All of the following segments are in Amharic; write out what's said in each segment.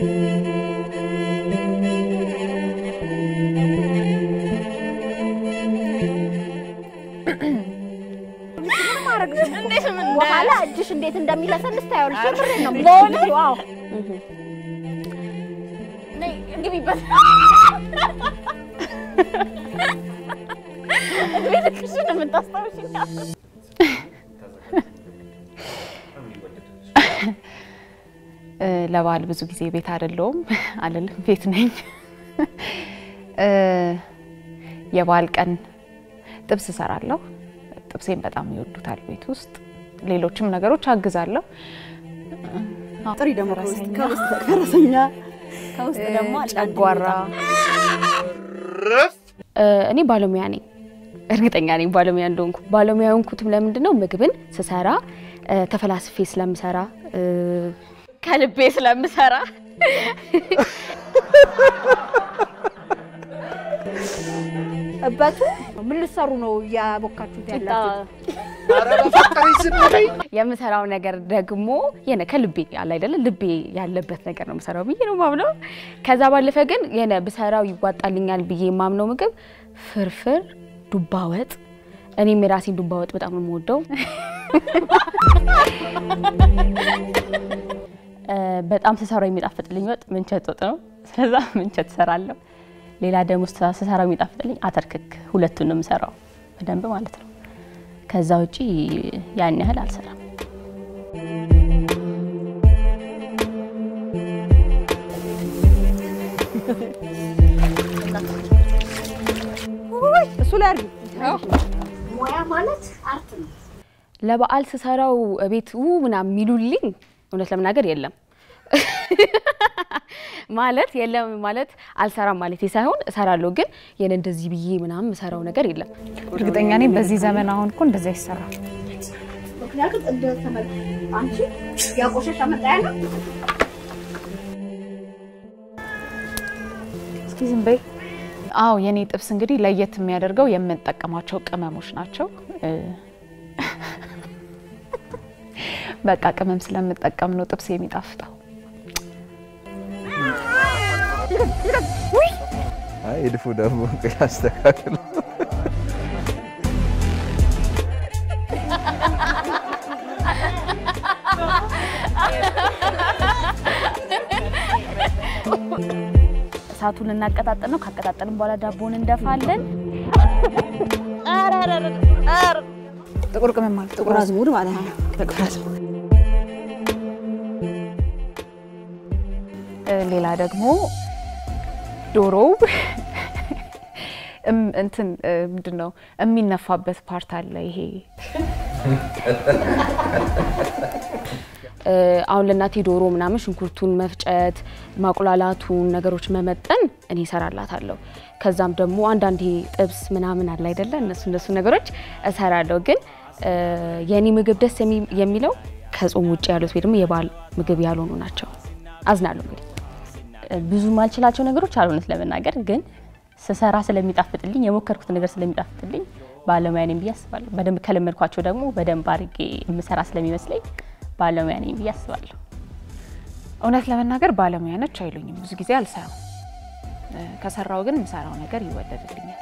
በኋላ እጅሽ እንዴት እንደሚለሰልስ ታያለሽ። የምሬን ነው በእውነት? የምልሽ። አዎ ግቢበት ቤተክርስቲያን የምታስታውሽኝ እ፣ ለበዓል ብዙ ጊዜ ቤት አይደለሁም አልልም፣ ቤት ነኝ። እ፣ የበዓል ቀን ጥብስ እሰራለሁ። ጥብሴን በጣም ይወዱታል ቤት ውስጥ። ሌሎችም ነገሮች አግዛለሁ። ጥሪ ደግሞ ከውስጥ ከረሰኛ ከውስጥ ደግሞ ጨጓራ እ፣ እኔ ባለሙያ ነኝ። እርግጠኛ ነኝ ባለሙያ እንደሆንኩ። ባለሙያ የሆንኩትም ለምንድን ነው? ምግብን ስሰራ እ፣ ተፈላስፌ ስለምሰራ እ፣ ከልቤ ስለምሰራ እበቱ ምን ልትሰሩ ነው እያቦካችሁት ያላችሁት? የምሰራው ነገር ደግሞ የነ ከልቤ ያለ አይደለ ልቤ ያለበት ነገር ነው የምሰራው ብዬ ነው ማምነው። ከዛ ባለፈ ግን የነ ብሰራው ይዋጣልኛል ብዬ የማምነው ምግብ ፍርፍር፣ ዱባ ወጥ። እኔም የራሴን ዱባ ወጥ በጣም ነው የምወደው። እ፣ በጣም ስሰራው የሚጣፍጥልኝ ወጥ ምንቸት ወጥ ነው። ስለዛ ምንቸት እሰራለሁ። ሌላ ደግሞ ስሰራው የሚጣፍጥልኝ አተርክክ። ሁለቱን ነው የምሰራው በደንብ ማለት ነው። ከዛ ውጪ ያን ያህል አልሰራም። እሱ ላይ አድርጊ። ሙያ ማለት አርት ነው። ለበዓል ስሰራው ቤት ው ምናምን የሚሉልኝ እውነት ለመናገር የለም ማለት የለም ማለት አልሰራም ማለት ሳይሆን እሰራለሁ፣ ግን የኔ እንደዚህ ብዬ ምናምን የምሰራው ነገር የለም። እርግጠኛ ነኝ በዚህ ዘመን አሁን እኮ እንደዚህ አይሰራም። ምክንያቱም እንደ ተመል አንቺ ያቆሸሽ መጣያ ነው። እስኪ ዝም በይ። አዎ የኔ ጥብስ እንግዲህ ለየት የሚያደርገው የምንጠቀማቸው ቅመሞች ናቸው። እ፣ በቃ ቅመም ስለምጠቀም ነው ጥብስ የሚጣፍጠው። አይ እድፉ ደግሞ ያስተካክል። እሳቱን እናቀጣጠል ነው። ካቀጣጠልን በኋላ ዳቦን እንደፋለን። ጥቁር ቅመም ማለት ጥቁር አዝሙድ ማለት ነው። ጥቁር አዝሙድ እ፣ ሌላ ደግሞ ዶሮው እም- እንትን እ፣ ምንድን ነው የሚነፋበት ፓርት አለ። ይሄ እ፣ አሁን ለእናቴ ዶሮ ምናምን ሽንኩርቱን መፍጨት፣ ማቁላላቱን ነገሮች መመጠን እኔ እሰራላታለሁ። ከዛም ደግሞ አንዳንዴ ጥብስ ምናምን አለ አይደለ እነሱ እነሱ ነገሮች እሰራለሁ። ግን እ፣ የእኔ ምግብ ደስ የሚ- የሚለው ከጾም ውጭ ያሉት ወይ ደግሞ የበዓል ምግብ ያልሆኑ ናቸው። አዝናለሁ እንግዲህ ብዙ ማልችላቸው ነገሮች አሉ እውነት ለመናገር ግን ስሰራ ስለሚጣፍጥልኝ የሞከርኩት ነገር ስለሚጣፍጥልኝ ባለሙያ ነኝ ብዬ አስባለሁ። በደንብ ከለመድኳቸው ደግሞ በደንብ አድርጌ የምሰራ ስለሚመስለኝ ባለሙያ ነኝ ብዬ አስባለሁ። እውነት ለመናገር ባለሙያ ነች አይሉኝም። ብዙ ጊዜ አልሰራም። እ፣ ከሰራው ግን የምሰራው ነገር ይወደድልኛል።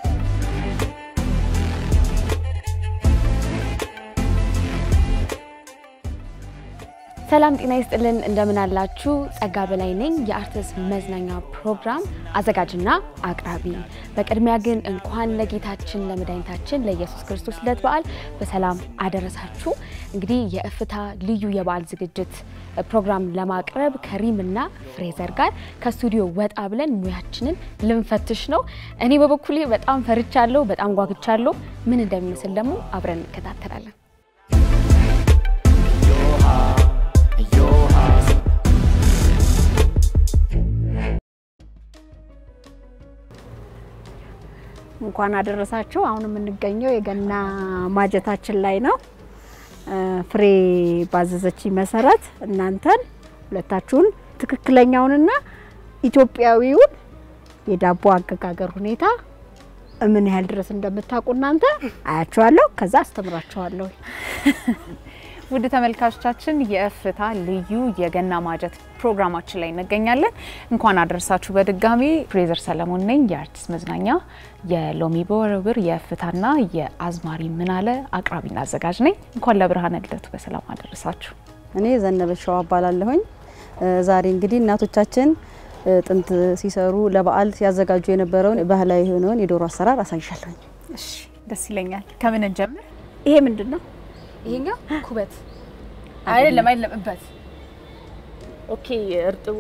ሰላም ጤና ይስጥልን፣ እንደምን አላችሁ? ጸጋ በላይ ነኝ የአርትስ መዝናኛ ፕሮግራም አዘጋጅና አቅራቢ። በቅድሚያ ግን እንኳን ለጌታችን ለመድኃኒታችን ለኢየሱስ ክርስቶስ ልደት በዓል በሰላም አደረሳችሁ። እንግዲህ የእፍታ ልዩ የበዓል ዝግጅት ፕሮግራም ለማቅረብ ከሪም እና ፍሬዘር ጋር ከስቱዲዮ ወጣ ብለን ሙያችንን ልንፈትሽ ነው። እኔ በበኩሌ በጣም ፈርቻለሁ፣ በጣም ጓግቻለሁ። ምን እንደሚመስል ደግሞ አብረን እንከታተላለን። እንኳን አደረሳችሁ። አሁን የምንገኘው የገና ማጀታችን ላይ ነው። እ፣ ፍሬ ባዘዘችኝ መሰረት እናንተን ሁለታችሁን ትክክለኛውንና ኢትዮጵያዊውን የዳቦ አገጋገር ሁኔታ ምን ያህል ድረስ እንደምታውቁ እናንተ አያችኋለሁ። ከዛ አስተምራችኋለሁ። ውድ ተመልካቾቻችን የእፍታ ልዩ የገና ማጀት ፕሮግራማችን ላይ እንገኛለን። እንኳን አደረሳችሁ በድጋሚ ፍሬዘር ሰለሞን ነኝ። የአርቲስት መዝናኛ የሎሚ በወረብር የእፍታና የአዝማሪ ምናለ አቅራቢና አዘጋጅ ነኝ። እንኳን ለብርሃነ ልደቱ በሰላም አደረሳችሁ። እኔ ዘነበች ሸዋ እባላለሁኝ። ዛሬ እንግዲህ እናቶቻችን ጥንት ሲሰሩ ለበዓል ሲያዘጋጁ የነበረውን ባህላዊ የሆነውን የዶሮ አሰራር አሳይሻለሁኝ። እሺ፣ ደስ ይለኛል። ከምን እንጀምር? ይሄ ምንድን ነው? ይሄኛው ኩበት አይደለም፣ አይደለም እበት። ኦኬ፣ እርጥቡ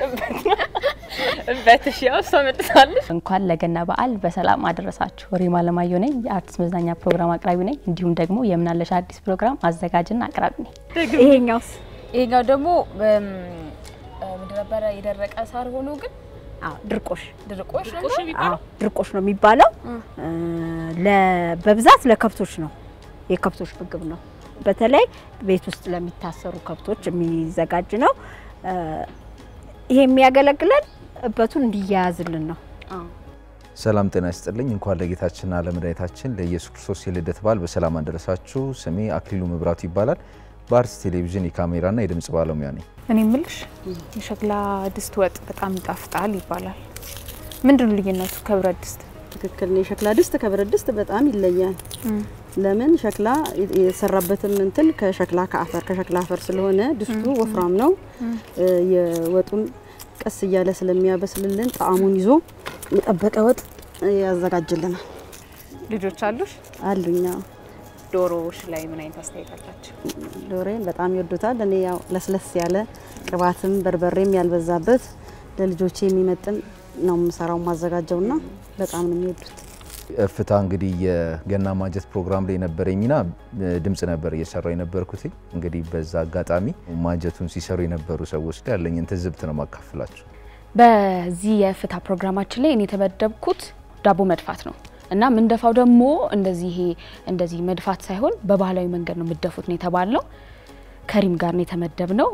እበት። እሺ፣ ያው እሷ መጥታለች። እንኳን ለገና በዓል በሰላም አደረሳችሁ። ሪማ ለማየሁ ነኝ፣ የአርቲስት መዝናኛ ፕሮግራም አቅራቢ ነኝ። እንዲሁም ደግሞ የምናለሽ አዲስ ፕሮግራም አዘጋጅና አቅራቢ ነኝ። ይሄኛውስ? ይሄኛው ደግሞ ምንድን ነበረ የደረቀ ሳር ሆኖ ግን አዎ ድርቆሽ ድርቆሽ ነው አዎ የሚባለው። ድርቆሽ ነው የሚባለው። ለ- በብዛት ለከብቶች ነው፣ የከብቶች ምግብ ነው። በተለይ ቤት ውስጥ ለሚታሰሩ ከብቶች የሚዘጋጅ ነው። ይሄ የሚያገለግለን እበቱን እንዲያያዝልን ነው። ሰላም ጤና ይስጥልኝ። እንኳን ለጌታችንና ለመድኃኒታችን ለኢየሱስ ክርስቶስ የልደት በዓል በሰላም አደረሳችሁ። ስሜ አክሊሉ መብራቱ ይባላል። በአርትስ ቴሌቪዥን የካሜራና የድምጽ ባለሙያ ነኝ። እኔ ምልሽ የሸክላ ድስት ወጥ በጣም ይጣፍጣል ይባላል። ምንድን ነው ልዩነቱ ከብረት ድስት? ትክክል ነው። የሸክላ ድስት ከብረት ድስት በጣም ይለያል። ለምን ሸክላ የሰራበትም እንትን ከሸክላ ከአፈር ከሸክላ አፈር ስለሆነ ድስቱ ወፍራም ነው። የወጡን ቀስ እያለ ስለሚያበስልልን ጣዕሙን ይዞ የጠበቀ ወጥ ያዘጋጅልናል። ልጆች አሉሽ? አሉኛ ዶሮዎች ላይ ምን አይነት አስተያየት አላቸው? ዶሬን በጣም ይወዱታል። እኔ ያው ለስለስ ያለ ቅባትም በርበሬም ያልበዛበት ለልጆቼ የሚመጥን ነው የምሰራው ማዘጋጀውና በጣም ነው የሚወዱት። እፍታ እንግዲህ የገና ማጀት ፕሮግራም ላይ የነበረኝ ሚና ድምጽ ነበር እየሰራው የነበርኩት። እንግዲህ በዛ አጋጣሚ ማጀቱን ሲሰሩ የነበሩ ሰዎች ላይ ያለኝን ትዝብት ነው ማካፍላቸው። በዚህ የእፍታ ፕሮግራማችን ላይ እኔ የተመደብኩት ዳቦ መድፋት ነው እና ምንደፋው ደግሞ እንደዚህ ይሄ እንደዚህ መድፋት ሳይሆን በባህላዊ መንገድ ነው የምደፉት ነው የተባልነው። ከሪም ጋር ነው የተመደብነው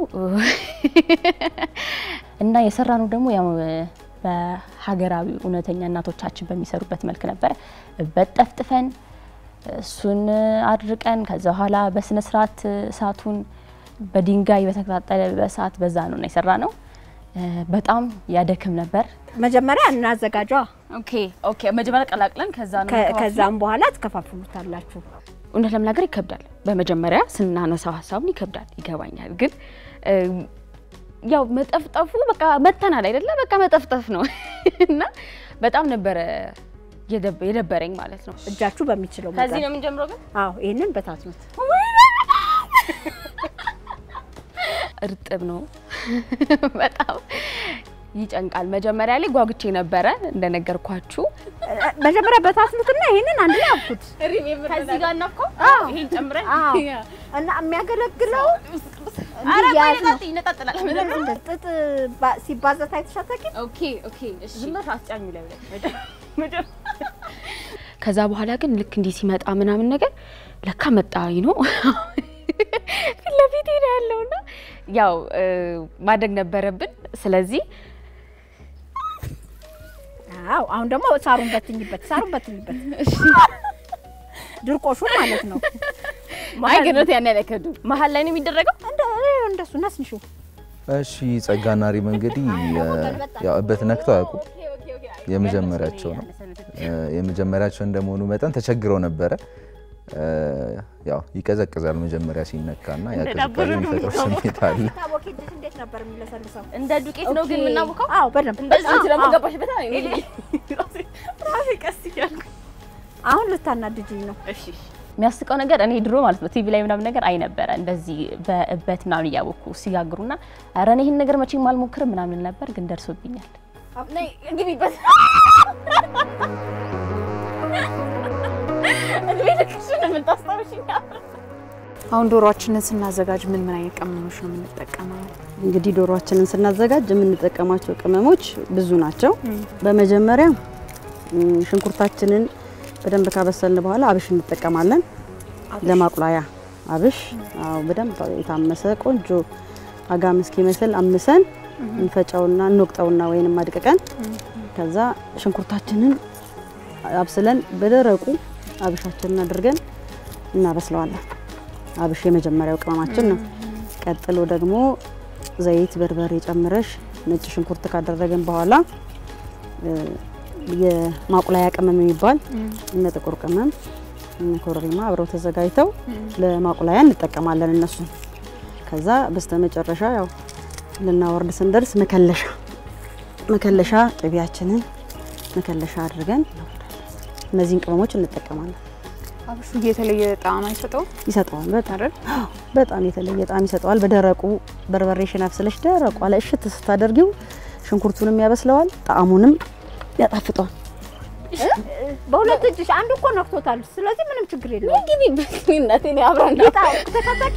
እና የሰራነው ደግሞ ያው በሀገራዊ እውነተኛ እናቶቻችን በሚሰሩበት መልክ ነበረ። እበት ጠፍጥፈን እሱን አድርቀን ከዛ በኋላ በስነ ስርዓት እሳቱን በድንጋይ በተቀጣጠለ በእሳት በዛ ነው የሰራ ነው። በጣም ያደክም ነበር። መጀመሪያ እናዘጋጇ፣ ኦኬ ኦኬ። መጀመሪያ ቀላቅለን ከዛ ነው ከ- ከዛም በኋላ ትከፋፍሉታላችሁ። እውነት ለመናገር ይከብዳል። በመጀመሪያ ስናነሳው ሀሳቡን ይከብዳል፣ ይገባኛል። ግን እ፣ ያው መጠፍጠፉ በቃ መተናል አይደለ? በቃ መጠፍጠፍ ነው እና በጣም ነበረ የደብ- የደበረኝ ማለት ነው። እጃችሁ በሚችለው ከዚህ መጠን። ነው የምንጀምረው ግን አዎ ይሄንን በታትኑት። እርጥብ ነው በጣም ይጨንቃል። መጀመሪያ ላይ ጓጉቼ ነበረ እንደነገርኳችሁ። መጀመሪያ በታትኑትና ይሄንን አንድ ላይ አብኩት። ከዚህ ጋር እናፍከው ይሄን ጨምረን አዎ እና የሚያገለግለው እንዲያዝ ነው። ይነጣጥላል። እንደ ጥጥ ባ- ሲባዛ ታይተሻታቂ ኦኬ ኦኬ እሺ አስጫኙ ላይ ከዛ በኋላ ግን ልክ እንዲህ ሲመጣ ምናምን ነገር ለካ መጣ ነው ፊት ለፊት ነው ያለውና ያው እ፣ ማድረግ ነበረብን። ስለዚህ አዎ አሁን ደግሞ ሳሩን በትኝበት፣ ሳሩን በትኝበት። ድርቆሹን ማለት ነው። አይ ግነት ያን ያለከዱ መሀል ላይ ነው የሚደረገው። እንደ እንደሱ ነስንሹ እሺ ጸጋና ሪም እንግዲህ ያው እበት ነክተው አያውቁም። የመጀመሪያቸው ነው። የመጀመሪያቸው እንደመሆኑ መጠን ተቸግረው ነበረ። ያው ይቀዘቅዛል መጀመሪያ ሲነካና ያ ቅዝቃዜ የሚፈጥረው ስሜት አለ። ታቦኬ እጅሽ እንዴት ነበር የሚለሰልሰው? እንደ ዱቄት ነው ግን የምናቦካው። አዎ በደንብ እንደዚህ አዎ፣ ደግሞ አዎ። ገባሽበት አይደል? ራሴ ቀስ እያልኩ አሁን ልታናድጅኝ ነው። እሺ የሚያስቀው ነገር እኔ ድሮ ማለት ነው ቲቪ ላይ ምናምን ነገር አይ ነበረ እንደዚህ በእበት ምናምን እያወኩ ሲጋግሩና ኧረ እኔ ይህን ነገር መቼም አልሞክርም ምናምን ነበር፣ ግን ደርሶብኛል። ግቢበት እድሜ ልክሽን የምታስታውሽኝ አሁን ዶሮአችንን ስናዘጋጅ ምን ምን አይነት ቅመሞች ነው የምንጠቀመው? እንግዲህ ዶሮአችንን ስናዘጋጅ የምንጠቀማቸው ቅመሞች ብዙ ናቸው። በመጀመሪያ ም፣ ሽንኩርታችንን በደንብ ካበሰልን በኋላ አብሽ እንጠቀማለን። ለማቁላያ አብሽ አዎ፣ በደንብ የታመሰ ቆንጆ አጋም እስኪመስል አምሰን እንፈጨውና እንወቅጠውና ወይንም አድቅቀን ከዛ ሽንኩርታችንን አብስለን በደረቁ አብሻችንን አድርገን እናበስለዋለን። አብሽ የመጀመሪያው ቅመማችን ነው። ቀጥሎ ደግሞ ዘይት፣ በርበሬ ጨምረሽ ነጭ ሽንኩርት ካደረግን በኋላ እ፣ የማቁላያ ቅመም የሚባል እነ ጥቁር ቅመም እነ ኮረሪማ አብረው ተዘጋጅተው ለማቁላያ እንጠቀማለን እነሱን። ከዛ በስተመጨረሻ ያው ልናወርድ ስንደርስ መከለሻ መከለሻ ቅቤያችንን መከለሻ አድርገን እናወርዳለን። እነዚህን ቅመሞች እንጠቀማለን። አብሹ የተለየ ጣዕም አይሰጠውም ይሰጠዋል በጣም አይደል? በጣም የተለየ ጣዕም ይሰጠዋል። በደረቁ በርበሬሽን አብስለሽ ደረቁ ላይ እሽት ስታደርጊው ሽንኩርቱንም ያበስለዋል፣ ጣዕሙንም ያጣፍጠዋል። በሁለት እጅሽ አንዱ እኮ ነክቶታል። ስለዚህ ምንም ችግር የለውም። ግቢ በእናቴ ነው አብረን ጌታ ተከታቂ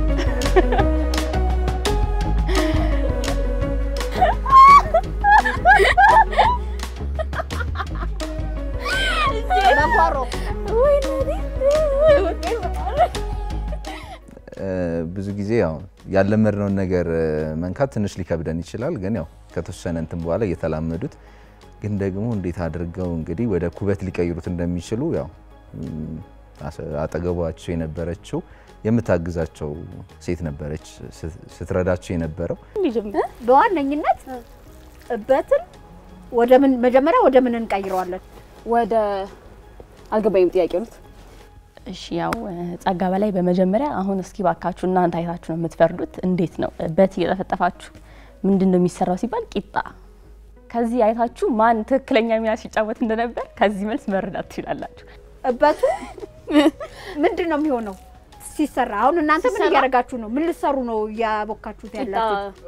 ብዙ ጊዜ ያው ያለመድነውን ነገር መንካት ትንሽ ሊከብደን ይችላል። ግን ያው ከተወሰነ እንትን በኋላ እየተላመዱት ግን ደግሞ እንዴት አድርገው እንግዲህ ወደ ኩበት ሊቀይሩት እንደሚችሉ ያው ም፣ አሰ- አጠገቧቸው የነበረችው የምታግዛቸው ሴት ነበረች ስት- ስትረዳቸው የነበረው በዋነኝነት እበትን ወደ ምን መጀመሪያ ወደ ምን እንቀይረዋለን? ወደ አልገባኝም ጥያቄ ነው። እሺ ያው እ፣ ጸጋ በላይ በመጀመሪያ አሁን እስኪ ባካችሁ እናንተ አይታችሁ ነው የምትፈርዱት። እንዴት ነው በት እየጠፈጠፋችሁ ምንድን ነው የሚሰራው ሲባል ቂጣ። ከዚህ አይታችሁ ማን ትክክለኛ ሚና ሲጫወት እንደነበር ከዚህ መልስ መረዳት ትችላላችሁ። እበቱ ምንድን ነው የሚሆነው ሲሰራ? አሁን እናንተ ምን እያደረጋችሁ ነው? ምን ልትሰሩ ነው እያቦካችሁት ያላችሁ?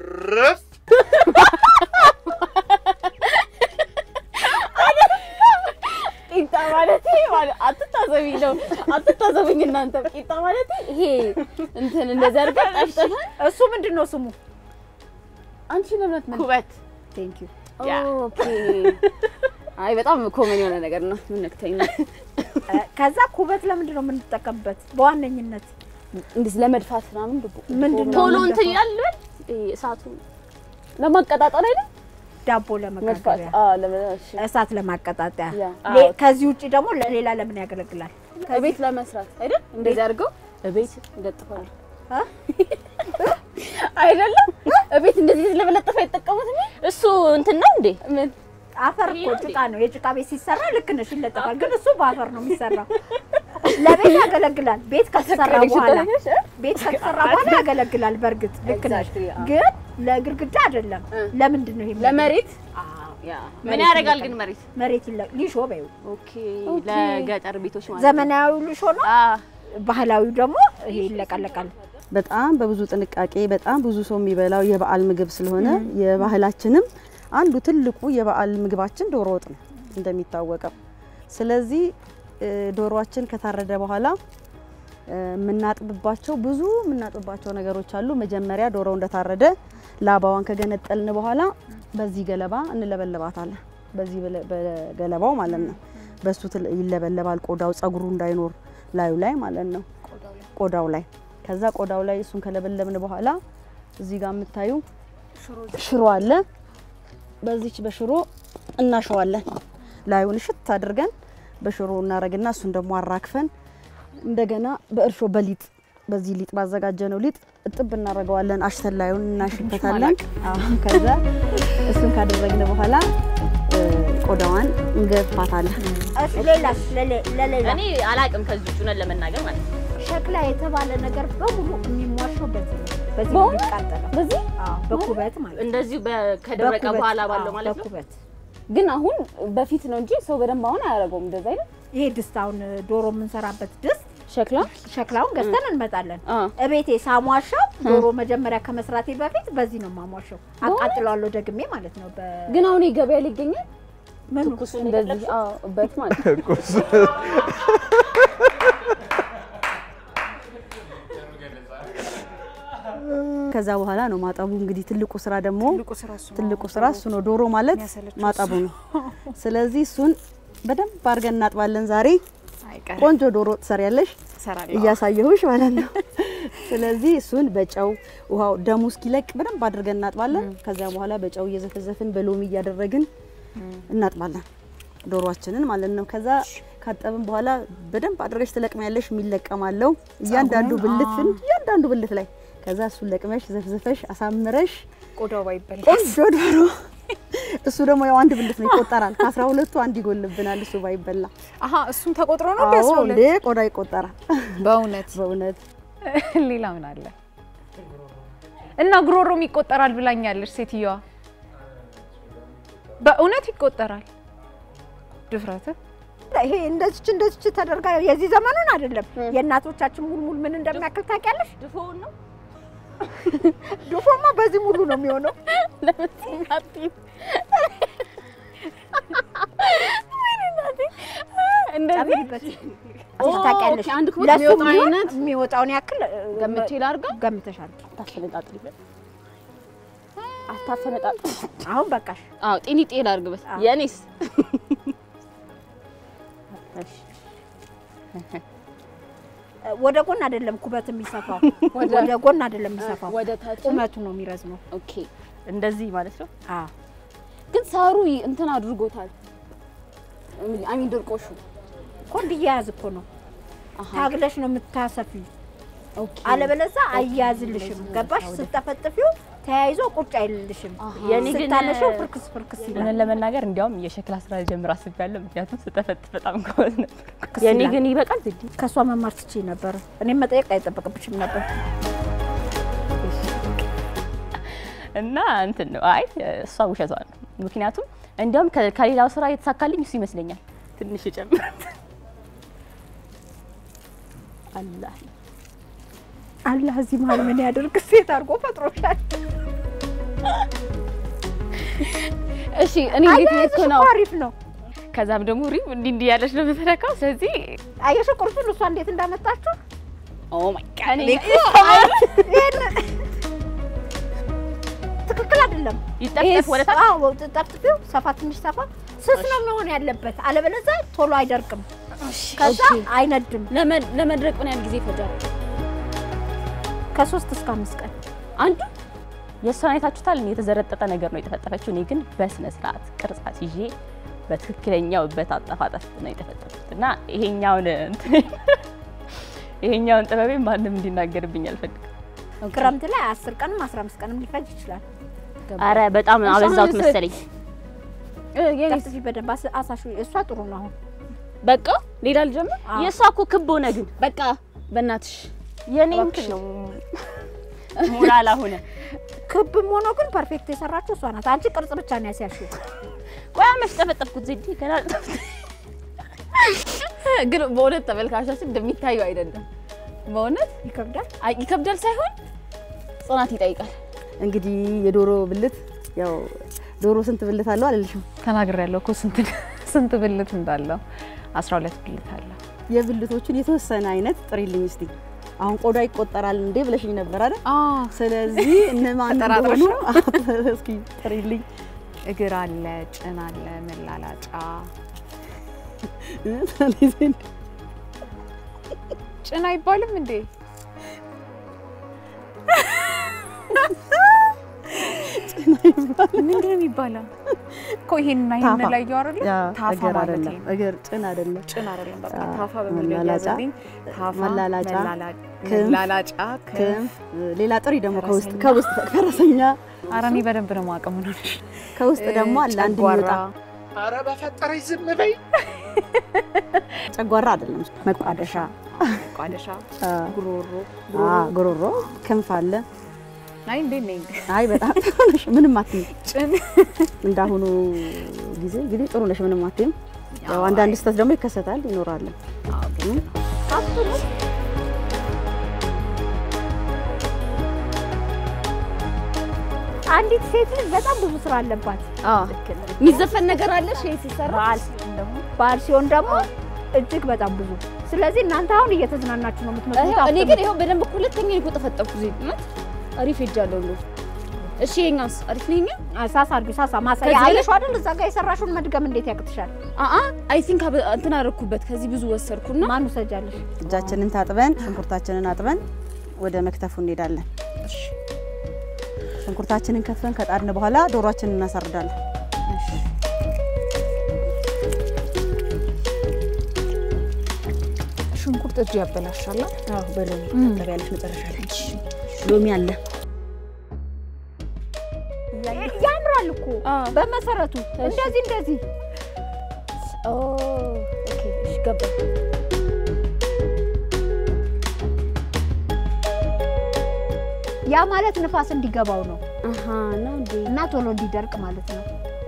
ቂጣ ማለት ማለት አትታዘቢ ነው አትታዘብኝ እናንተ ቂጣ ማለት ይሄ እንትን እንደዚህ አድርገን ጠፍጥፈን እሱ ምንድን ነው ስሙ? አንቺ ለምነት ምን ኩበት ቴንክ ዩ ኦኬ አይ በጣም ኮመን የሆነ ነገር ነው ምን ነክተኝ ነው ከዛ ኩበት ለምንድን ነው የምንጠቀምበት? በዋነኝነት እንዴት ለመድፋት ምናምን ድቡ ምንድን ነው ቶሎ የምንደፋው? እንትን ይላል ልበል ይሄ እሳቱ ለማቀጣጠል አይደል ዳቦ መድፋት ለመጋገሪያ አዎ ለመሽ እሳት ለማቀጣጠያ ያ። ሌ- ከዚህ ውጭ ደግሞ ለሌላ ለምን ያገለግላል? ቤት ለመስራት አይደል እንደዚህ አድርገው ቤት ይለጥፋሉ አ? አይደለም ቤት እንደዚህ ለመለጠፍ አይጠቀሙት እሱ እንትን ነው እንዴ? ምን አፈር እኮ ጭቃ ነው። የጭቃ ቤት ሲሰራ ልክ ነሽ ይለጠፋል። ግን እሱ በአፈር ነው የሚሰራው። ለቤት ያገለግላል። ቤት ከተሰራ በኋላ ቤት ከተሰራ በኋላ ያገለግላል። በእርግጥ ልክ ነሽ፣ Exactly, አዎ። ግን ለግድግዳ አይደለም። ለምንድን ነው ይሄ ለመሬት አዎ፣ ያ ምን ያደርጋል ግን መሬት መሬት ይለ ሊሾ በይው ኦኬ ለገጠር ቤቶች ማለት ነው ዘመናዊው ሊሾ ነው። አ ባህላዊው ደግሞ ይሄ ይለቀለቃል። በጣም በብዙ ጥንቃቄ በጣም ብዙ ሰው የሚበላው የበዓል ምግብ ስለሆነ የባህላችንም አንዱ ትልቁ የበዓል ምግባችን ዶሮ ወጥ ነው እንደሚታወቀው። ስለዚህ እ፣ ዶሮዋችን ከታረደ በኋላ እ፣ የምናጥብባቸው ብዙ የምናጥብባቸው ነገሮች አሉ። መጀመሪያ ዶሮ እንደታረደ ላባዋን ከገነጠልን በኋላ በዚህ ገለባ እንለበለባታለን። በዚህ በለ- በገለባው ማለት ነው። በሱ ትል- ይለበለባል። ቆዳው ጸጉሩ እንዳይኖር ላዩ ላይ ማለት ነው። ቆዳው ላይ ከዛ ቆዳው ላይ እሱን ከለበለብን በኋላ እዚህ ጋር የምታዩ ሽሮ አለ። በዚች በሽሮ እናሸዋለን። ላዩን ሽት አድርገን በሽሮ እናረግና እሱን ደግሞ አራክፈን እንደገና በእርሾ በሊጥ በዚህ ሊጥ ባዘጋጀነው ሊጥ እጥብ እናደርገዋለን። አሽተን ላዩን እናሽበታለን። አዎ፣ ከዛ እሱን ካደረግን በኋላ እ፣ ቆዳዋን እንገፋታለን። እሺ ሌላስ ለሌ- ለሌላ እኔ አላቅም ከዚህ ውጭ እውነት ለመናገር ማለት ነው። ሸክላ የተባለ ነገር በሙሉ የሚሟሸው በዚህ ነው። በዚህ ነው የሚቃጠለው። በዚህ አዎ፣ በኩበት ማለት ነው። እንደዚሁ በ- ከደረቀ በኩበት፣ በኋላ ባለው አዎ፣ ማለት ነው። በኩበት ግን አሁን በፊት ነው እንጂ ሰው በደንብ አሁን አያደርገውም እንደዛ አይደል ይሄ ድስት አሁን ዶሮ የምንሰራበት ድስት ሸክላ ሸክላውን ገዝተን እንመጣለን። አ እቤቴ ሳሟሻው ዶሮ መጀመሪያ ከመስራቴ በፊት በዚህ ነው ማሟሻው። አቃጥለዋለሁ ደግሜ ማለት ነው። ግን አሁን ገበያ ላይ ይገኛል በምኑ እንደዚህ አዎ በት ማለት ነው። ከዛ በኋላ ነው ማጠቡ። እንግዲህ ትልቁ ስራ ደግሞ ትልቁ ስራ እሱ ነው። ትልቁ ስራ እሱ ነው። ዶሮ ማለት የሚያሰለቸው ማጠቡ ነው። ስለዚህ እሱን በደንብ አድርገን እናጥባለን። ዛሬ አይቀርም ቆንጆ ዶሮ ትሰሪያለሽ እሰራለሁ። እያሳየሁሽ ማለት ነው። ስለዚህ እሱን በጨው ውሃው ደሙ እስኪለቅ በደንብ አድርገን እናጥባለን። ከዛ በኋላ በጨው እየዘፈዘፍን በሎሚ እያደረግን እናጥባለን። ዶሮአችንን ማለት ነው። ከዛ ካጠብን በኋላ በደንብ አድርገሽ ትለቅሚያለሽ። የሚለቀማለው እያንዳንዱ ብልትን እያንዳንዱ ብልት ላይ ከዛ እሱን ለቅመሽ ዘፍዝፈሽ አሳምረሽ ቆዳው ባይበላ ቆንጆ ዶሮ እሱ ደግሞ ያው አንድ ብልት ነው ይቆጠራል። ከአስራ ሁለቱ አንድ ይጎልብናል እሱ ባይበላ። አሀ እሱም ተቆጥሮ ነው አዎ ቢያስራ እንዴ ቆዳ ይቆጠራል በእውነት በእውነት ሌላ ምን አለ? እና ጉሮሮም ይቆጠራል ብላኛለች ሴትዮዋ። በእውነት ይቆጠራል። ድፍረት ይሄ እንደዚች እንደዚች ተደርጋ የዚህ ዘመኑን አይደለም። የእናቶቻችን ሙልሙል ምን እንደሚያክል ታውቂያለሽ? ድፎውን ነው ድፎማ በዚህ ሙሉ ነው የሚሆነው። እንደዚህ ጨምሪበት። ኦ፣ ታውቂያለሽ? ኦኬ፣ አንድ ክፍል ለሱ የሚወጣው የሚሆን አይነት የሚወጣውን ያክል ገምቼ ላድርገው። ገምተሻል። አታፈነጣጥሪበት አታፈነጣጥሪ አሁን በቃሽ። አዎ ጤኒ ጤል አድርግበት። አዎ። የኔስ ወደ ጎን አይደለም ኩበት የሚሰፋው፣ ወደ ጎን አይደለም የሚሰፋው፣ ወደ ታች ቁመቱ ነው የሚረዝመው። ኦኬ። እንደዚህ ማለት ነው። አዎ ግን ሳሩ ይ- እንትን አድርጎታል። አሚን ድርቆሹ እኮ እንዲያያዝ እኮ ነው። ታግለሽ ነው የምታሰፊው። ኦኬ። አለበለዛ አያያዝልሽም። ገባሽ? ስጠፈጥፊው ተያይዞ ቁጭ አይልልሽም። የኔ ግን ስታነሽው ፍርክስ ፍርክስ ይላል። እውነት ለመናገር እንዲያውም የሸክላ ስራ ጀምር አስቤያለሁ። ምክንያቱም ስጠፈጥ በጣም ጎበዝ ነበር። ፍርክስ የኔ ይላል። ግን ይበቃል ዝዲ ከእሷ መማር ትችይ ነበር። እኔም መጠየቅ አይጠበቅብሽም ነበር። እና እንትን ነው። አይ እሷ ውሸቷ ነው። ምክንያቱም እንዲያውም ከ- ከሌላው ስራ የተሳካልኝ እሱ ይመስለኛል። ትንሽ ጨምር አላህ አላህ እዚህ መሀል ምን ያደርግ? ሴት አድርጎ ፈጥሮሻል። እሺ እኔ እንዴት ልክ አያያዝሽ ነው? እኮ አሪፍ ነው። ከዛም ደግሞ ሪም እንዲህ እንዲህ ያለች ነው የምትነካው። ስለዚህ አየሽ ቁርሱን እሷ እንዴት እንዳመጣችሁ ኦ ማይ ጋድ እኔ ትክክል አይደለም። ይጠፍጠፍ ወደ ታች አዎ ጠፍጥፊው ሰፋ ትንሽ ሰፋ ስስ ነው መሆን ያለበት፣ አለበለዚያ ቶሎ አይደርቅም፣ ከዛ ኦኬ። አይነድም። ለመ- ለመድረቅ ምን ያህል ጊዜ ይፈጃል? ከሶስት እስከ አምስት ቀን አንዱ የእሷን አይታችሁታል። እኔ የተዘረጠጠ ነገር ነው የተፈጠፈችው። እኔ ግን በስነ ስርዓት ቅርጻት ይዤ በትክክለኛው በታጠፋጠፍ ነው የተፈጠፍኩት እና ይሄኛውን እንትን ይሄኛውን ጥበቤ ማንም እንዲናገርብኝ አልፈልግም። ክረምት ላይ አስር ቀንም አስራ አምስት ቀንም ሊፈጅ ይችላል። አረ በጣም አበዛሁት መሰለኝ። እ፣ የኔስ ጠፍጥፊ በደንብ አስ- አሳሹ። እሷ ጥሩ ነው አሁን በቃ ሌላ ልጀምር። አዎ። የእሷ እኮ ክብ ሆነ ግን በቃ በእናትሽ የኔ እንትን ነው ሞላላ ሆነ። ክብም ሆኖ ግን ፐርፌክት የሰራችው እሷ ናት። አንቺ ቅርጽ ብቻ ነው ያስያልሽው። ቆያ መች ጠፈጠፍኩት ዜዲ ገና ግን በእውነት ተመልካቾችን እንደሚታየው አይደለም። በእውነት ይከብዳል። አይ ይከብዳል ሳይሆን ጽናት ይጠይቃል። እንግዲህ የዶሮ ብልት ያው ዶሮ ስንት ብልት አለው አልልሽም። ተናግሬ ያለው እኮ ስንት ስንት ብልት እንዳለው 12 ብልት አለው። የብልቶቹን የተወሰነ አይነት ጥሪልኝ እስቲ። አሁን ቆዳ ይቆጠራል እንዴ ብለሽኝ ነበር አይደል? ስለዚህ እነማን ተጠራጥረሽ እንደሆኑ እስኪ ጥሪልኝ። እግር አለ፣ ጭን አለ፣ መላላጫ ጭን አይባልም እንዴ? ምንድን ነው የሚባለው? እኮ ይሄንና ይሄን ታፋ። ላይ ያወራል። ያ ታፋ እግር ማለት አይደለም፣ ነው። እግር ጭን አይደለም። ጭን አይደለም። በቃ አዎ፣ ታፋ በሚል መላላጫ፣ ያዘልኝ። ታፋ፣ መላላጫ፣ መላላ- ክንፍ፣ መላላጫ፣ ክንፍ። ክንፍ፣ ሌላ ጥሪ ደግሞ ከውስጥ ፈረሰኛ። ከውስጥ ፈረሰኛ ኧረ እኔ በደንብ ነው የማውቀው። ምን ሆነሽ? ከውስጥ ደግሞ አለ አንድ ጨጓራ፣ የሚወጣ አረ በፈጠረች ዝም በይ። ጨጓራ አይደለም፣ መቋደሻ፣ ቋደሻ፣ አ፣ ጉሮሮ። አ፣ ጉሮሮ፣ ክንፍ አለ። አይ እንዴት ነኝ? አይ በጣም ጥሩ ነሽ፣ ምንም አትይም። ጭን እንዳሁኑ ጊዜ እንግዲህ ጥሩ ነሽ፣ ምንም አትይም። ያው አንዳንድ ስህተት ደግሞ ይከሰታል ይኖራል። አንዲት ሴት ልጅ በጣም ብዙ ስራ አለባት። የሚዘፈን ነገር አለሽ ይሄ ሲሰራ በዓል ሲሆን ደግሞ በዓል ሲሆን ደግሞ እጅግ በጣም ብዙ። ስለዚህ እናንተ አሁን እየተዝናናችሁ ነው የምትመስሉት። እኔ ግን ይኸው በደንብ እኮ ሁለተኛ ነው የተጠፈጠፍኩ ዜ እውነት አሪፍ ሄጃለሁ እንደው እሺ ይሄኛውስ አሪፍ ነው ይሄኛው ሳሳ አድርጊ፣ ሳሳ ማሳያ ከዚህ ላይ- አየሽው አይደል? እዛ ጋር የሰራሽውን መድገም እንዴት ያቅትሻል? አአ አይ ቲንክ እንትን አደረኩበት ከዚህ ብዙ ወሰድኩና ማን ውሰጃለሽ? እጃችንን ታጥበን ሽንኩርታችንን አጥበን ወደ መክተፉ እንሄዳለን። ሽንኩርታችንን ከትፈን ከጣድን በኋላ ዶሯችንን እናሳርዳለን። ሽንኩርት እጅ ያበላሻል። አዎ በሎሚ ታጠቢያለሽ መጨረሻ ላይ ሎሚ አለ ያምራል እኮ በመሰረቱ እንደዚህ እንደዚህ ኦኬ እሺ ገባኝ። ያ ማለት ንፋስ እንዲገባው ነው አሃ ነው እንዴ? እና ቶሎ እንዲደርቅ ማለት ነው።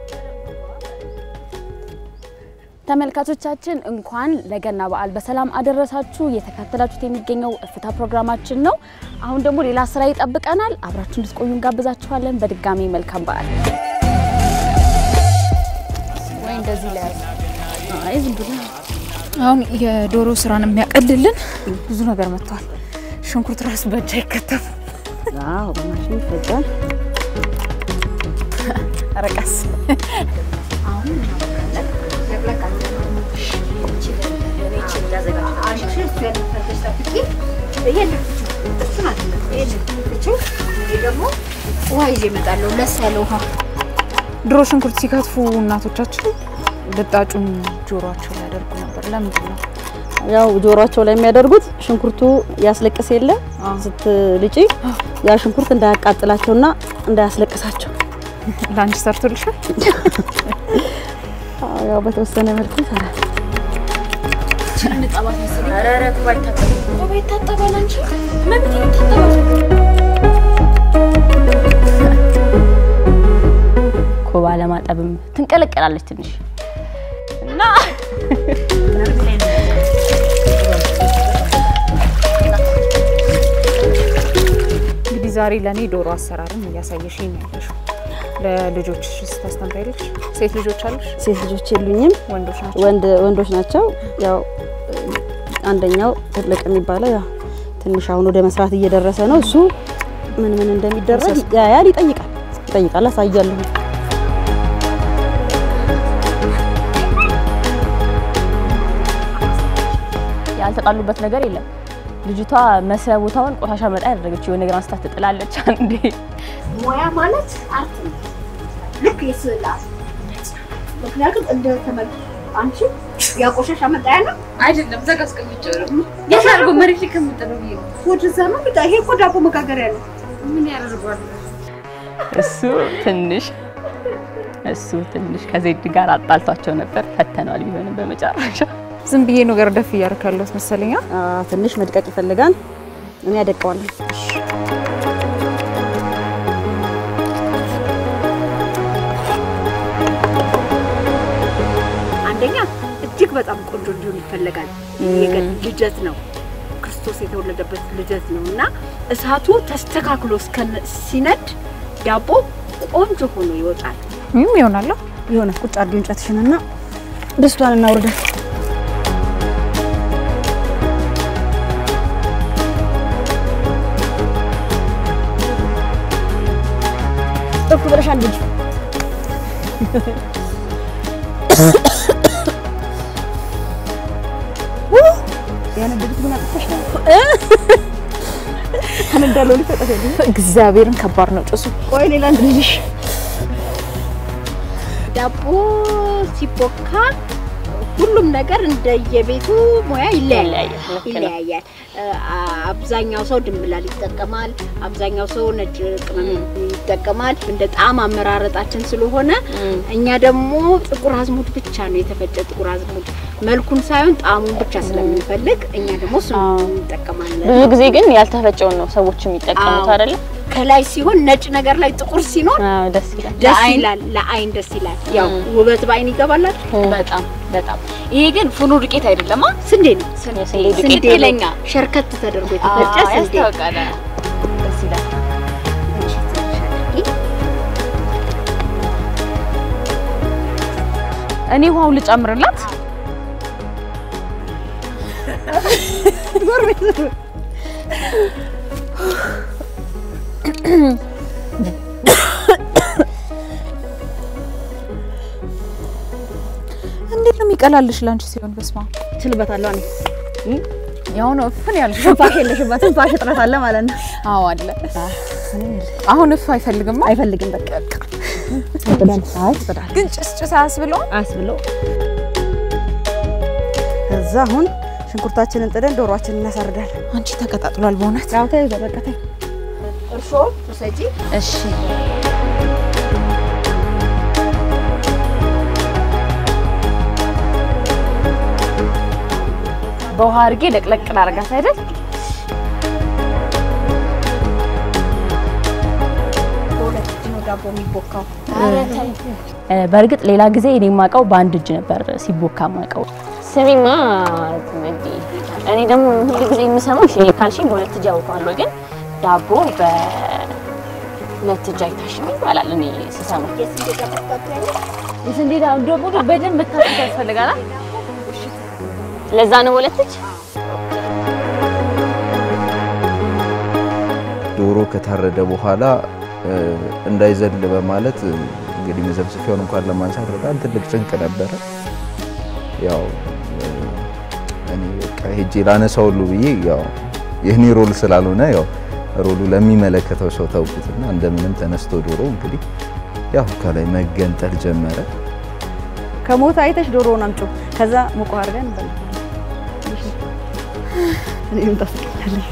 ተመልካቾቻችን እንኳን ለገና በዓል በሰላም አደረሳችሁ። እየተከታተላችሁት የሚገኘው እፍታ ፕሮግራማችን ነው። አሁን ደግሞ ሌላ ስራ ይጠብቀናል። አብራችሁ እንድትቆዩ እንጋብዛችኋለን። በድጋሚ መልካም በዓል። ወይ እንደዚህ ላይ አይ ዝም ብሎ አሁን የዶሮ ስራን የሚያቀልልን ብዙ ነገር መጥቷል። ሽንኩርት ራሱ በእጅ አይከተፍም። አዎ በማሽን ይፈጫል ረቀስ ውሃ ይዤ እመጣለሁ። ለስ ያለ ውሃ ድሮ ሽንኩርት ሲከትፉ እናቶቻችን ልጣጩን ጆሮአቸው ላይ ያደርጉ ነበር። ለምንድን ነው? ያው ጆሮአቸው ላይ የሚያደርጉት ሽንኩርቱ ያስለቅስ የለ ስትልጪ ያ ሽንኩርት እንዳያቃጥላቸውና እንዳያስለቅሳቸው ለአንቺ ሰርቶልሻል? አዎ፣ ያው በተወሰነ መልኩ ይሰራል። ኮባ ለማጠብም ትንቀለቀላለች ትንሽ እና እንግዲህ ዛሬ ለእኔ ዶሮ አሰራርን እያሳየሽኝ ነው ያለሽው። ለልጆች ስታስተምሪያለሽ? ሴት ልጆች አሉሽ? ሴት ልጆች የሉኝም፣ ወንዶች ናቸው? ወንድ ወንዶች ናቸው። ያው አንደኛው ትልቅ የሚባለው ያው ትንሽ አሁን ወደ መስራት እየደረሰ ነው። እሱ ምን ምን እንደሚደረግ ያያል፣ ይጠይቃል ይጠይቃል፣ አሳያለሁ። ያልተጣሉበት ነገር የለም። ልጅቷ መስሪያ ቦታውን ቆሻሻ መጣ ያደረገች የሆነ ነገር አንስታ ትጥላለች። አንዴ ሙያ ማለት አርት ነው። ልክ የስዕል አርት ምክንያቱም እንደ ተመል አንቺ ያቆሻሻ መጣያ ነው አይደለም ዘጋ አስቀምጬው ነው የሻርጎ መሬት ላይ ከምጥለው ብዬ ነው። ወደዛ ነው ብቻ ይሄ እኮ ዳቦ መጋገሪያ ነው። ምን ያደርጓል? እሱ ትንሽ እሱ ትንሽ ከዜድ ጋር አጣልቷቸው ነበር። ፈተነዋል ቢሆንም በመጨረሻ ዝም ብዬ ነገር ደፍ እያደረክ ያለሁት መሰለኛ። አዎ፣ ትንሽ መድቀቅ ይፈልጋል። እኔ ያደቀዋለሁ። አንደኛ እጅግ በጣም ቆንጆ እንዲሆን ይፈለጋል። የገድ ልደት ነው፣ ክርስቶስ የተወለደበት ልደት ነው እና እሳቱ ተስተካክሎ እስከ ሲነድ ዳቦ ቆንጆ ሆኖ ይወጣል። ምንም ይሆናል። የሆነ ቁጭ አድርጊ እንጨትሽንና ድስቷን እናውርዳት። ጥፍ ብለሻል ልጅ ያነደዱት ግን አጥፍተሽ ነው። ከነዳለው ሊፈጠፍ እግዚአብሔርን ከባድ ነው ጭሱ። ቆይ ሌላ አንድ ልጅሽ ዳቦ ሲቦካ ሁሉም ነገር እንደየቤቱ ሙያ ይለያያል ይለያያል። አብዛኛው ሰው ድንብላል ይጠቀማል። አብዛኛው ሰው ነጭ ቅመም ይጠቀማል። እንደ ጣዕም አመራረጣችን ስለሆነ እኛ ደግሞ ጥቁር አዝሙድ ብቻ ነው የተፈጨ ጥቁር አዝሙድ መልኩን ሳይሆን ጣዕሙን ብቻ ስለምንፈልግ እኛ ደግሞ እሱን እንጠቀማለን። ብዙ ጊዜ ግን ያልተፈጨውን ነው ሰዎች የሚጠቀሙት አዎ። አይደለ? ከላይ ሲሆን ነጭ ነገር ላይ ጥቁር ሲኖር አዎ፣ ደስ ይላል። ደስ ይላል፣ ለአይን ደስ ይላል። ያው ውበት በአይን ይገባላል። በጣም በጣም ይሄ ግን ፍኑ ዱቄት አይደለማ ስንዴ ነው የስንዴ ስንዴ ዱቄት ነው። ይለኛ ሸርከት ተደርጎ የተፈጨ ስንዴ ያስታውቃል። ደስ ይላል። እኔ ውሃውን ልጨምርላት። እንዴት ነው የሚቀላልሽ ላንቺ ሲሆን? በስማ ችልበታለሁ እኔ ያው ነው እፍን ያልሽ። ትንፋሽ የለሽበትም። ትንፋሽ እጥረት አለ ማለት ነው። አዎ አለ። አሁን እፍ አይፈልግማ። አይፈልግም በቃ ይጥላል። አይ ይጥላል። ግን ጭስ ጭስ አያስብለውም። አያስብለው። ከዛ አሁን ሽንኩርታችንን ጥደን ዶሮአችንን እናሳርዳለን። አንቺ ተቀጣጥሏል በእውነት ያው ተይዞ በቃ ተይ። እርሾ ውሰጂ። እሺ በውሃ አድርጌ ለቅለቅ ላደርጋት አይደል? በሁለት እጅ ነው ዳቦ የሚቦካው። እ፣ በእርግጥ ሌላ ጊዜ እኔ የማውቀው በአንድ እጅ ነበር ሲቦካ የማውቀው። ስሚማ ትመዲ፣ እኔ ደግሞ ሁሉ ጊዜ የምሰማው እሺ ካልሽኝ በሁለት እጅ አውቀዋለሁ፣ ግን ዳቦ በሁለት እጅ አይታሽም ይባላል። እኔ ስሰማ የስንዴ ዳቦ ደግሞ በደንብ መታጠብ ያስፈልጋል። ለዛ ነው ሁለት እጅ። ዶሮ ከታረደ በኋላ እ፣ እንዳይዘል በማለት እ፣ እንግዲህ መዘብሰፊያውን እንኳን ለማንሳት በጣም ትልቅ ጭንቅ ነበረ። ያው እ፣ እኔ በቃ ሄጄ ላነሳው ሁሉ ብዬ ያው የእኔ ሮል ስላልሆነ ያው ሮሉ ለሚመለከተው ሰው ተውኩትና እንደምንም ተነስቶ ዶሮ እንግዲህ ያው ከላይ መገንጠል ጀመረ። ከሞት አይተሽ ዶሮውን አምጪው፣ ከዛ ሙቆ አድርገን እንበላለን። እኔም ታስቀኛለሽ።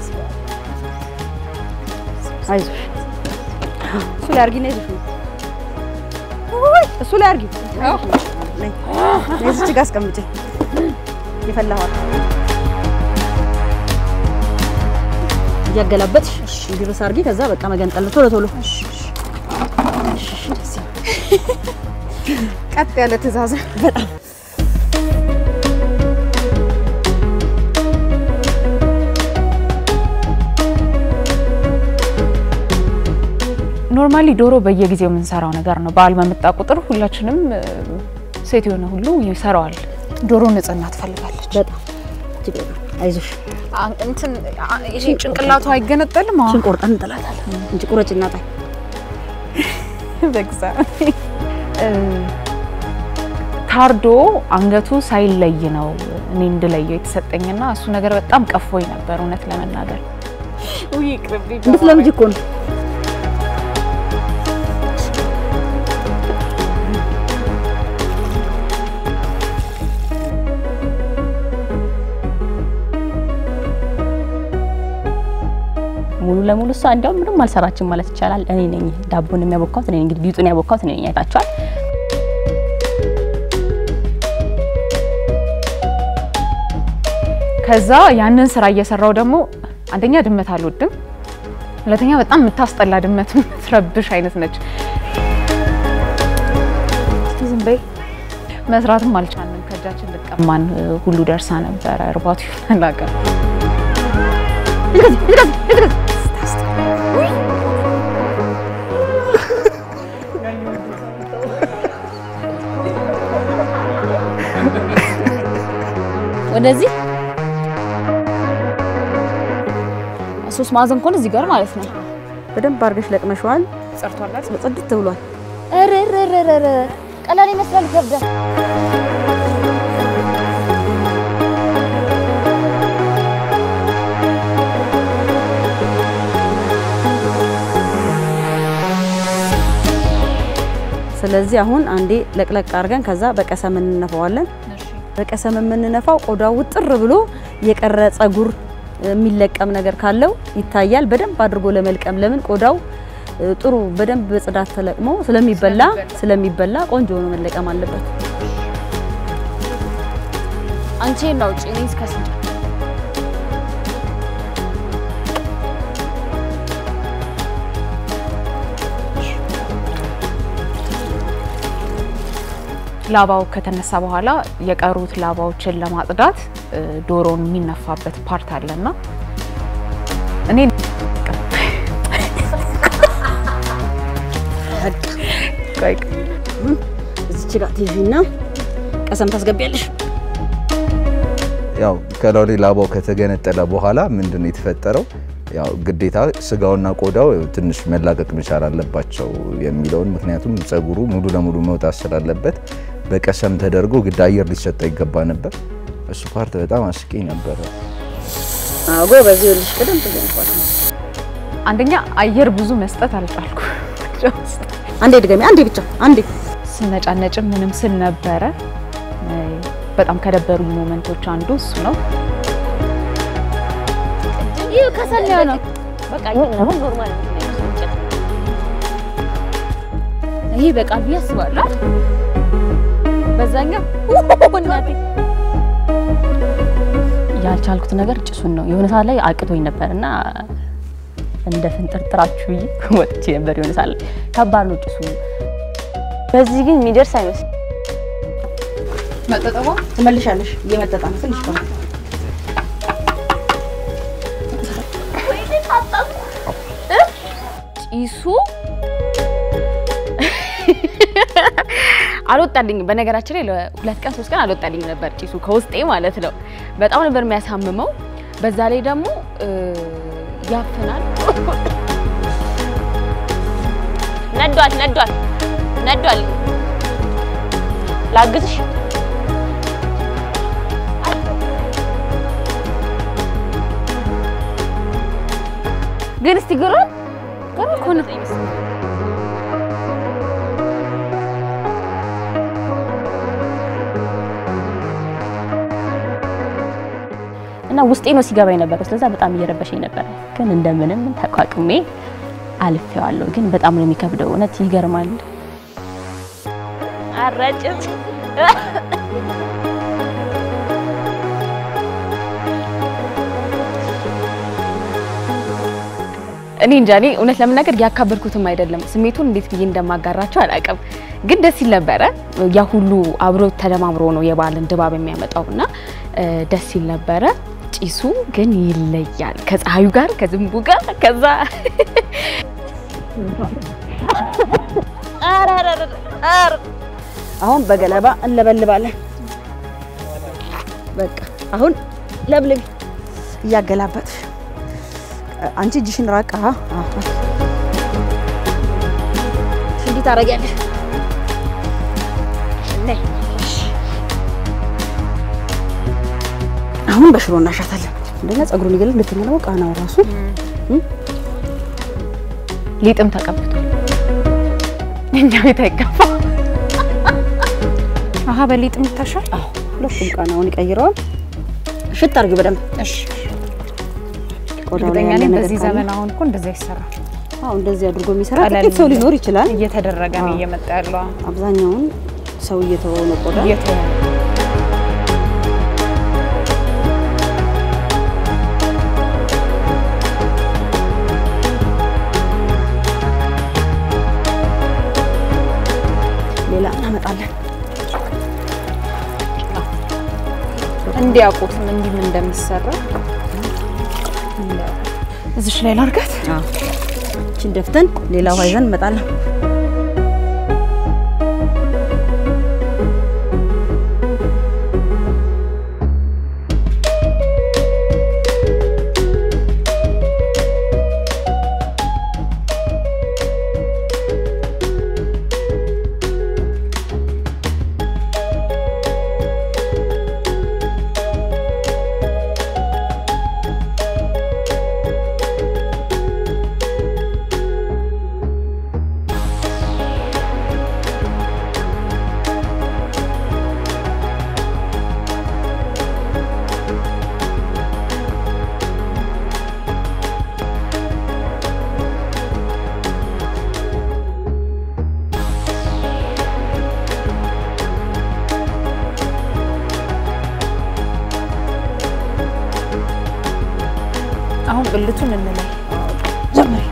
አይዞሽ እሱ ላይ አድርጊ፣ ነይ ይዘሽ ነው። ውይ፣ እሱ ላይ አድርጊው። ነይ፣ ነይ እዚች ጋር አስቀምጪ። የፈላኋል እያገላበጥሽ እንዲርስ አድርጊ። ከዛ በቃ መገንጠል ነው። ቶሎ ቶሎ ቀጥ ያለ ትእዛዝ በጣም ኖርማሊ ዶሮ በየጊዜው የምንሰራው ነገር ነው። በዓል በመጣ ቁጥር ሁላችንም እ፣ ሴት የሆነ ሁሉ ይሰራዋል። ዶሮ ንጽህና ትፈልጋለች። በጣም እጅግ በጣም አይዞሽ። አ- እንትን አ- ይሄ ጭንቅላቱ አይገነጠልም። አሁን እሱን ቆርጠን እንጥላታለን እንጂ ቁረጭ እናጣይ በግዛ እ፣ ታርዶ አንገቱ ሳይለይ ነው እኔ እንድለየው የተሰጠኝና እሱ ነገር በጣም ቀፎኝ ነበር እውነት ለመናገር እንድትለምጂ እኮ ነው። ሙሉ ለሙሉ እሷ እንዲያውም ምንም አልሰራችም ማለት ይቻላል። እኔ ነኝ ዳቦን የሚያቦካሁት እኔ ነኝ። እንግዲህ ሊጡን ያቦካሁት እኔ ነኝ። አይታችኋል። ከዛ ያንን ስራ እየሰራው ደግሞ አንደኛ ድመት አልወድም፣ ሁለተኛ በጣም የምታስጠላ ድመት የምትረብሽ አይነት ነች። እስቲ ዝም በይ መስራትም አልቻልንም። ከእጃችን ልቀማን እ፣ ሁሉ ደርሳ ነበረ። እርባቱ ይሆናል አላውቅም። ወደዚህ ሶስት ማዕዘን ከሆነ እዚህ ጋር ማለት ነው። በደንብ አድርገሽ ለቅመሽዋል። ጸርቷል አይደል? ጽድት ብሏል። ረረረረረ ቀላል ይመስላል፣ ይከብዳል። ስለዚህ አሁን አንዴ ለቅለቅ አድርገን ከዛ በቀሰም እንነፋዋለን። በቀሰም የምንነፋው ቆዳው ውጥር ብሎ የቀረ ጸጉር የሚለቀም ነገር ካለው ይታያል። በደንብ አድርጎ ለመልቀም ለምን ቆዳው እ፣ ጥሩ በደንብ በጽዳት ተለቅሞ ስለሚበላ ስለሚበላ ቆንጆ ሆኖ መለቀም አለበት። አንቺ ነው ውጪ እኔ እስከ ስንት ላባው ከተነሳ በኋላ የቀሩት ላባዎችን ለማጽዳት እ፣ ዶሮን የሚነፋበት ፓርት አለና እኔ ቆይ እዚች ጋር ትይዥና ቀሰም ታስገቢያለሽ። ያው ከላው ላይ ላባው ከተገነጠለ በኋላ ምንድን ነው የተፈጠረው? ያው ግዴታ ስጋውና ቆዳው ትንሽ መላቀቅ መቻል አለባቸው የሚለውን ምክንያቱም ጸጉሩ ሙሉ ለሙሉ መውጣት ስላለበት በቀሰም ተደርጎ ግድ አየር ሊሰጠ ይገባ ነበር። እሱ ፓርት በጣም አስቂኝ ነበረ። አጎ በዚህ ልሽ ቅደም ተገንፏል። አንደኛ አየር ብዙ መስጠት አልቻልኩ አንዴ ድገሚ፣ አንዴ ብቻ አንዴ። ስነጫነጭም ምንም ስል ነበረ። እ፣ በጣም ከደበሩኝ ሞመንቶች አንዱ እሱ ነው። ይህ ከሰል ነው በቃ ይሁን ነው ኖርማል ነው። ይሄ በቃል ብዬ አስባለሁ። በዛኛው እናቴ ያልቻልኩት ነገር ጭሱን ነው። የሆነ ሰዓት ላይ አቅቶኝ ነበር እና እንደ ፍንጥርጥራችሁ ብዬ ወጥቼ ነበር። የሆነ ሰዓት ላይ ከባድ ነው ጭሱ። በዚህ ግን የሚደርስ አይመስል መጠጠቧ ትመልሻለሽ። እየመጠጣ ነው ትንሽ ቆይ። ጭሱ አልወጣልኝም። በነገራችን ላይ ለሁለት ቀን ሶስት ቀን አልወጣልኝም ነበር ጭሱ ከውስጤ ማለት ነው። በጣም ነበር የሚያሳምመው። በዛ ላይ ደግሞ እ፣ ያፍናል። ነዷል ነዷል ነዷል። ላግዝሽ ግን እስቲ ግሩ ግሩ እኮ ነው። እና ውስጤ ነው ሲገባ የነበረው። ስለዛ በጣም እየረበሸኝ ነበረ፣ ግን እንደምንም ተቋቁሜ አልፌዋለሁ። ግን በጣም ነው የሚከብደው። እውነት ይገርማል። አረጭት እኔ እንጃ እኔ እውነት ለመናገር ያካበድኩትም አይደለም። ስሜቱን እንዴት ብዬ እንደማጋራቸው አላውቅም፣ ግን ደስ ይል ነበረ። ያ ሁሉ አብሮ ተደማምሮ ነው የበዓልን ድባብ የሚያመጣው እና እ፣ ደስ ይል ነበረ። ጭሱ ግን ይለያል ከፀሐዩ ጋር ከዝንቡ ጋር ከዛ አሁን በገለባ እንለበልባለን። በቃ አሁን ለብልቢ እያገላበጥሽ አንቺ እጅሽን ራቅ። አሃ አሃ። እንዲህ ታደርጊያለሽ። ነይ። አሁን በሽሮ እናሻታለን። አንደኛ ፀጉሩን ይገላል፣ ሁለተኛ ደግሞ ቃናው ራሱ ሊጥም ተቀብቷል። እኛ ቤት አይገባ። አሀ በሊጥም ይታሻል። ሁለቱም ቃናውን ይቀይረዋል። ሽት አድርጊ በደንብ እሺ ቆዳው ላይ እርግጠኛ ያለ ነኝ ነገር በዚህ ካለ። ዘመን አሁን እኮ እንደዛ ይሰራል። አዎ እንደዚህ አድርጎ የሚሰራ ቀለል ጥቂት ሰው ሊኖር ይችላል። እየተደረገ ነው አዎ። እየመጣ ያለው አብዛኛውን ሰው እየተወው ነው ቆዳ እየተወ ሌላ እናመጣለን። እንዲያውቁትም እንዲህም እንደሚሰራ እዚሽ ላይ ላርጋት። እችን ደፍተን ሌላ ውሃ ይዘን እንመጣለን። አሁን ብልቱን እንላይ። ጀምሪ።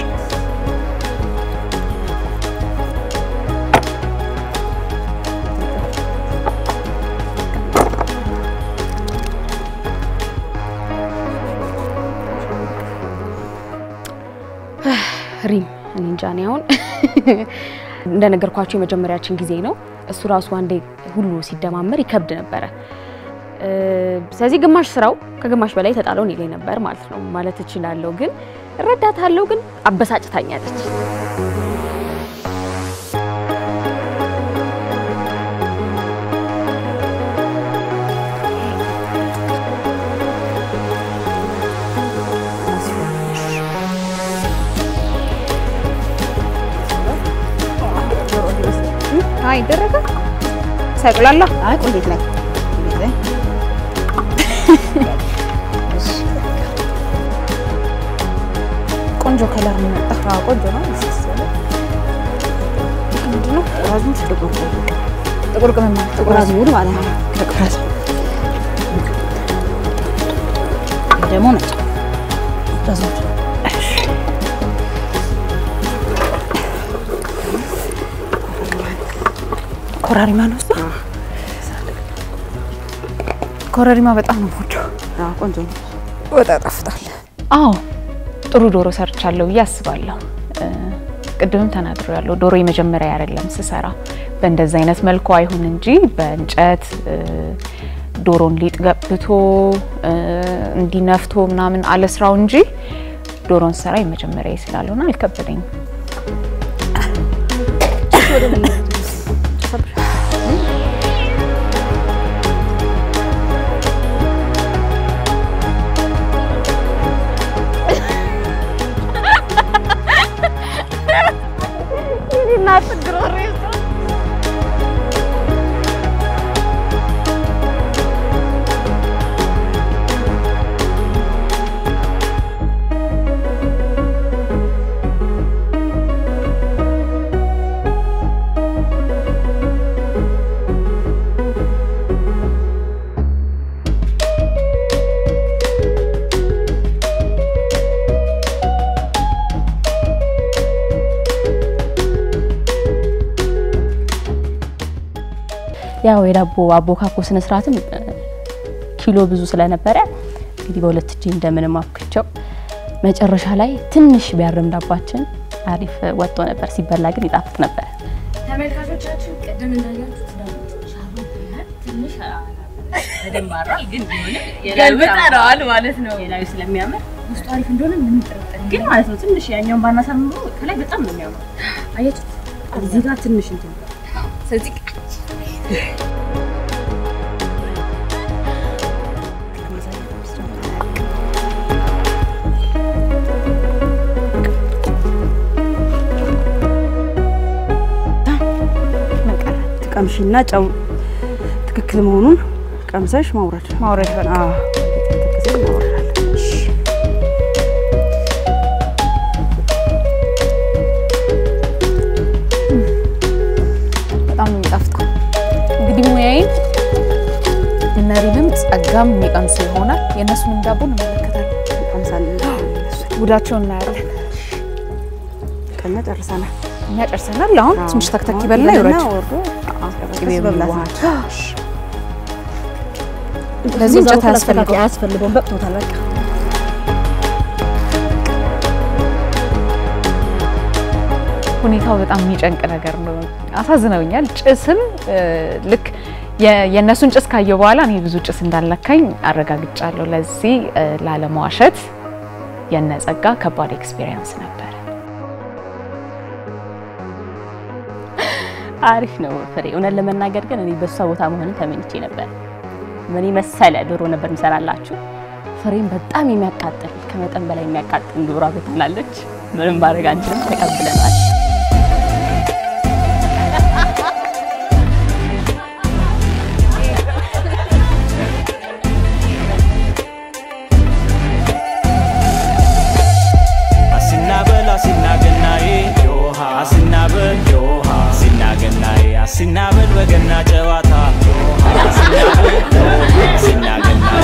ሪም እኔ እንጃ እኔ አሁን እንደነገርኳቸው የመጀመሪያችን ጊዜ ነው። እሱ ራሱ አንዴ ሁሉ ሲደማመር ይከብድ ነበረ። እ፣ ስለዚህ ግማሽ ስራው ከግማሽ በላይ ተጣለው እኔ ላይ ነበር ማለት ነው ማለት እችላለሁ። ግን እረዳታለሁ፣ ግን አበሳጭታኛለች። አይ ይደረጋል ሳይቁላላ አይ ቁሌት ላይ ቆንጆ ከለር ነው መጣ። ቆንጆ ነው። ምንድነው? አዝሙድ ጥቁር ጥቁር ቅመም ማለት ጥቁር አዝሙድ ማለት ነው። ጥቁር አዝሙድ ይሄ ደግሞ ነጭ አዝሙድ ኮረሪማ ነው እሱ። ኮረሪማ በጣም ነው የምወደው። አዎ፣ ቆንጆ ነው። ወጣ ያጣፍጣል። አዎ ጥሩ ዶሮ ሰርቻለሁ ብዬ አስባለሁ። እ፣ ቅድምም ተናግሮ ያለው ዶሮ የመጀመሪያ አይደለም ስሰራ በእንደዚ አይነት መልኩ አይሁን እንጂ በእንጨት እ፣ ዶሮን ሊጥ ገብቶ እ፣ እንዲነፍቶ ምናምን አለስራው እንጂ ዶሮን ስራ የመጀመሪያ ስላልሆነ አልከበደኝም። ያው የዳቦ አቦካኮ ስነ ስርዓትም እ፣ ኪሎ ብዙ ስለነበረ እንግዲህ በሁለት እጅ እንደምንም አብክቸው መጨረሻ ላይ ትንሽ ቢያርም ዳባችን አሪፍ ወጥቶ ነበር። ሲበላ ግን ይጣፍጥ ነበር። ተመልካቾቻችን ቅድም እንዳያችሁት ትንሽ በደንብ አሯል፣ ግን ገልብጠነዋል ማለት ነው። የላዩ ስለሚያምር ውስጡ አሪፍ እንደሆነ ምንም ጥርጥር ግን ማለት ነው። ትንሽ ያኛውን ባናሳምሮ ከላይ በጣም ነው የሚያምር። አያችሁት? እዚህ ጋር ትንሽ እንትን ስለዚህ ትቀምሺና ጨው ትክክል መሆኑን ቀምሰሽ ማውረድ ማውረድ በቃ አዎ፣ ትክክል እናወርዳለን። እሺ። በጣም ነው የሚጣፍጠው። እንግዲህ ሙያዬን እነሪንም ጸጋም የሚቀምሱ ይሆናል። የእነሱንም ዳቦ እንመለከታለን። ቀምሳለን። ጉዳቸውን እናያለን። ቀኛ ጨርሰናል። እኛ ጨርሰናል። አሁን አዎ። ትንሽ ተክተክ አሁን ይበልና ይበልና ይውረድ። ወርዶ ቅቤ መብላት ነው። የሚዋሃድ ለዚህ እንጨት አያስፈልገውም። አያስፈልገውም። በቅቶታል በቃ ሁኔታው በጣም የሚጨንቅ ነገር ነው። አሳዝነውኛል። ጭስም እ፣ ልክ የ- የእነሱን ጭስ ካየሁ በኋላ እኔ ብዙ ጭስ እንዳልነካኝ አረጋግጫለሁ። ለዚህ እ፣ ላለመዋሸት የነጸጋ ከባድ ኤክስፒሪየንስ ነበር። አሪፍ ነው ፍሬ። እውነት ለመናገር ግን እኔ በሷ ቦታ መሆንን ተመኝቼ ነበር። ምን መሰለ ዶሮ ነበር የሚሰራላችሁ። ፍሬም በጣም የሚያቃጥል ከመጠን በላይ የሚያቃጥል ዶሮ አበትናለች። ምንም ማድረግ አንችልም፣ ተቀብለናል። አሲናበል አሲናገናዬ ዮሃ አሲናበል ዮሃ አሲናገናዬ አሲናበል በገና ጨዋታ ዮሃ አሲናበል ዮሃ አሲናገናዬ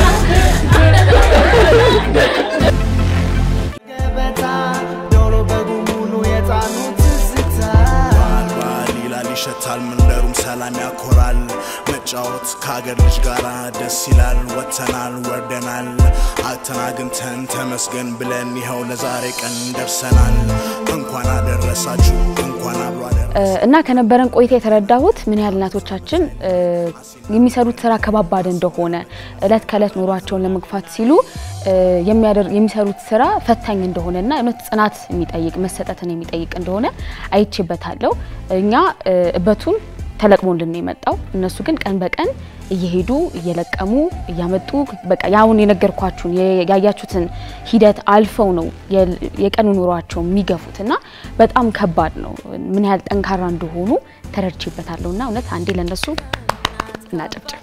ገበታ ዶሮ በጉ ሙሉ የጣኑ ትዝታ በዓል ይላል ይሸታል፣ መንደሩም ሰላም ያኮራል። መጫወት ከሀገር ልጅ ጋር ደስ ይላል። ወጥተናል ወርደናል፣ አተን አግኝተን ተመስገን ብለን ይኸው ለዛሬ ቀን ደርሰናል። እንኳን አደረሳችሁ፣ እንኳን አብሮ አደረ እ፣ እና ከነበረን ቆይታ የተረዳሁት ምን ያህል እናቶቻችን እ፣ የሚሰሩት ስራ ከባባድ እንደሆነ እለት ከእለት ኑሯቸውን ለመግፋት ሲሉ እ፣ የሚያደር- የሚሰሩት ስራ ፈታኝ እንደሆነ እና እውነት ጽናት የሚጠይቅ መሰጠትን የሚጠይቅ እንደሆነ አይቼበታለሁ። እኛ እ፣ እበቱን ተለቅሞልን ነው የመጣው። እነሱ ግን ቀን በቀን እየሄዱ እየለቀሙ እያመጡ በቃ ያሁን የነገርኳችሁን የ- ያያችሁትን ሂደት አልፈው ነው የ- የቀኑ ኑሯቸው የሚገፉት እና በጣም ከባድ ነው። ምን ያህል ጠንካራ እንደሆኑ ተረድቼበታለሁ እና እውነት አንዴ ለእነሱ እናጨብጭብ።